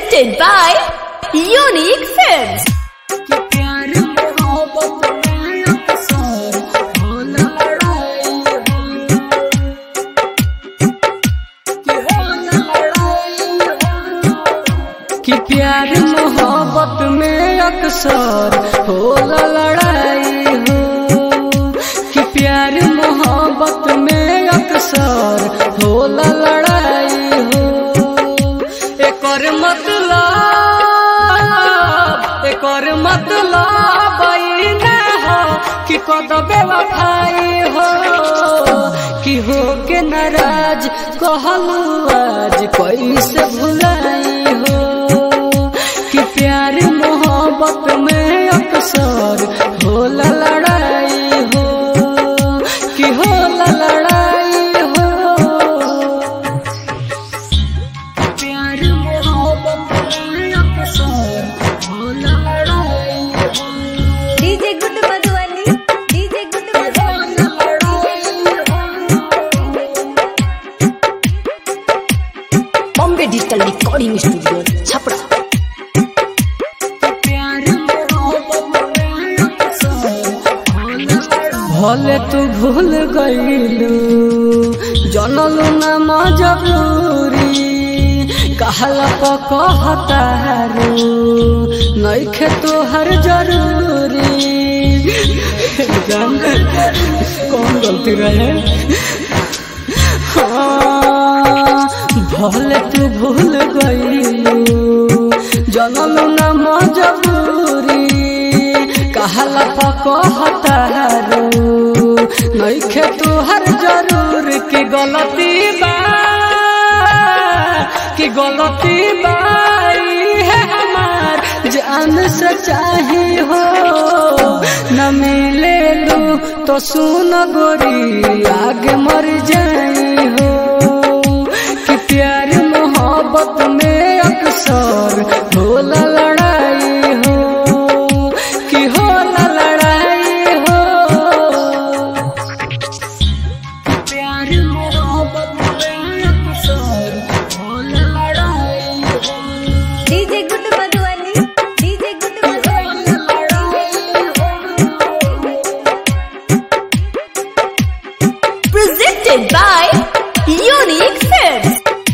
Presented by Unique Films. कि प्यार मोहब्बत में अक्सर होला लड़ाई कि होला लड़ाई कि प्यार मोहब्बत में अक्सर होला लड़ाई हो कि प्यार मोहब्बत में अक्सर होला लड़ाई हो एकर मतलब एकर मतलब ई ना हो कि कद बेवफाई हो कि हो के नाराज कहलू आज कैसे भुलाई हो कि प्यार मोहब्बत में अक्सर होला लड़ाई हो कि होला लड़ाई हो प्यार मोहब्बत में अक्सर होला लड़ाई हो DJ Good Madhuvani. DJ Good Madhuvani. Bombay Digital Recording Studio, Chapra. भले तू भूल गईलू जनलू न मजबूरी कहला प कहतारू नइखे तोहर जरूरी जान कौन गलती रहे हाँ, भले तू भूल गईलू जनलू न मजबूरी कहला प कहतारू नइखे तोहर जरूर की गलती बा कि गलती बाई है हमार जान से चाहे हो न मिले लू तो सुन गोरी आगे मर जाई हो कि प्यार मोहब्बत में अक्सर होला लड़ाई हो कि होला लड़ाई हो प्यार मोहब्बत में अक्सर होला लड़ाई हो DJ Good Madhuvani. DJ Good Madhuvani. Presented by Unique Films.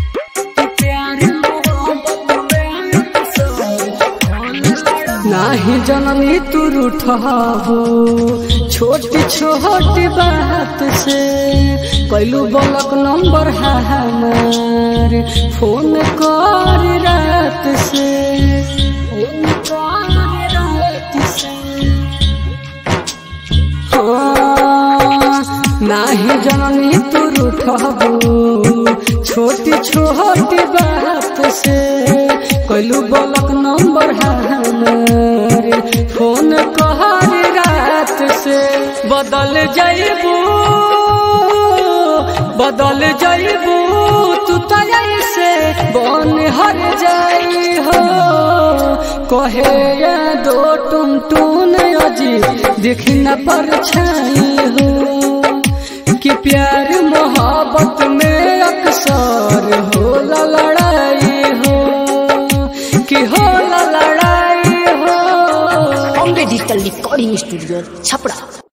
नाही जननी तू रूठहो छोटी छोटी बात से कैलू बलक नंबर है हमार फोन कर रात से फोन कर रात से हाँ, नाही जननी तू रूठबू छोटी छोटी बात से कैलू बलक नंबर है हमार फोन कहर रात से बदल जाइबू बदल जाइबू तू तय से बन हर जाई हो कहे या दो टुन टुन अजी दिख न पर छाई हो कि प्यार मोहब्बत में अक्सर होला लड़ाई हो कि होला लड़ाई हो Bombay Digital Recording Studio, Chapra.